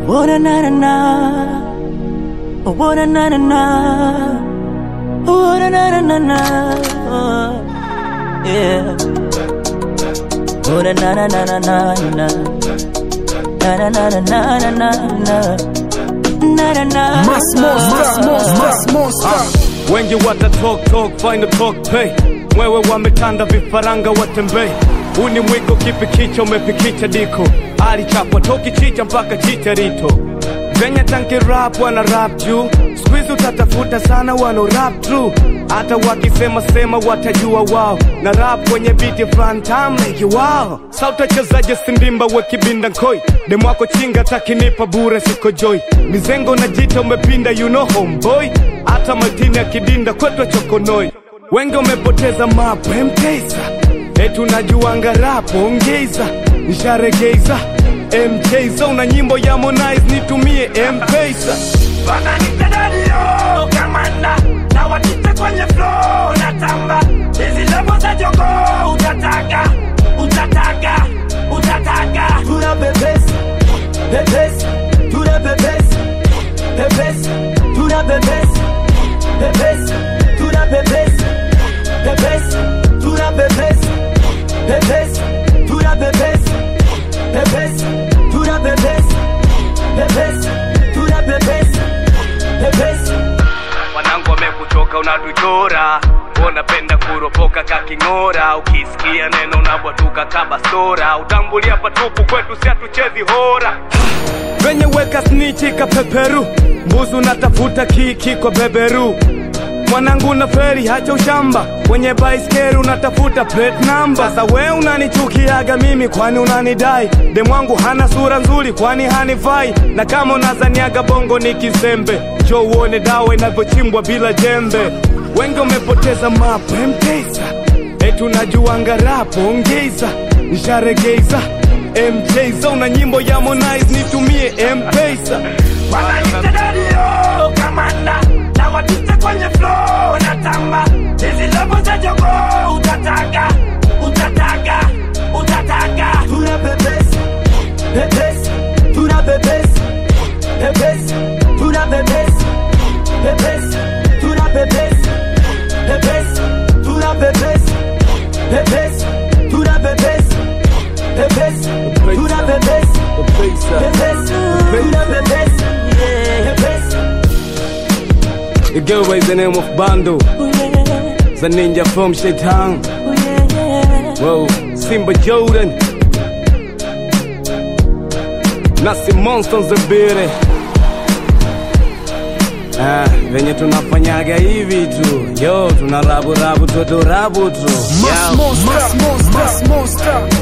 Oh na na na na. Oh na na na na. Oh na na na na na. Oh, yeah. Oh na na na na na na na. Na na na na na na na na. Na na na. Mass Monster, Mass Monster. wengi wata talk talk find the talk pay mwewe wametanda vifaranga watembei huu ni mwiko kipi kicha umepikicha diko alichapwa toki chicha mpaka chicharito venye tanki rap wana rap juu skuizi utatafuta sana wano rap true hata wakisema sema watajua wao na rap kwenye biti fulani tamleki wao sautachezaje sindimba wekibinda nkoi demwako chinga takinipa bure siko joy mizengo na jita umepinda you know homeboy hata matini akidinda kwetwa chokonoi wengi umepoteza mapo mtesa etu najuanga rapo ongeza nisharegeza mjza una nyimbo ya Harmonize nitumie mpesa wananitadadio kamanda na watite kwenye flow na tamba hizi lebo za jogo utataka utataka utataka tuna pepesi pepesi tuna pepesi pepesi tuna pepesi pepesi tuna pepesi pepesi tuna pepesi pepesi tuna pepesi pepesi tuna pepesi pepesi tuna pepesi pepesi wanangu wamekuchoka unatuchora unapenda kuropoka kaking'ora ukisikia neno unabwatuka kabastora utambulia patupu kwetu si hatuchezi hora venye weka snichi kapeperu mbuzi unatafuta kiki kwa beberu mwanangu na feri hacha ushamba kwenye baiskeri unatafuta plate number sasa we unanichukiaga mimi kwani unanidai demwangu hana sura nzuri kwani hanifai na kama unazaniaga bongo ni kizembe jo uone dawa inavyochimbwa bila jembe wengi wamepoteza mapo mtesa etu najuanga rapo ongeza nisharegeza mjza una nyimbo ya Harmonize nitumie mpesa wananitadadio kamanda na watite kwenye flow na tamba hizi lebo za jogo utataka utataka utataka tuna pepesi pepesi tuna pepesi pepesi tuna pepesi pepesi tuna pepesi pepesi tuna pepesi pepesi tuna pepesi pepesi tuna pepesi pepesi tuna pepesi pepesi Igewa is the name of Bando Oh yeah. the ninja from Shaitan Oh yeah, yeah. Whoa, Simba Jordan Nasi Monsters the Bire Ah, venye tunafanyaga hivi tu yo tunarabu rabu todo rabu tu Mass Yo. Monster, Mass Monster, Mass Monster.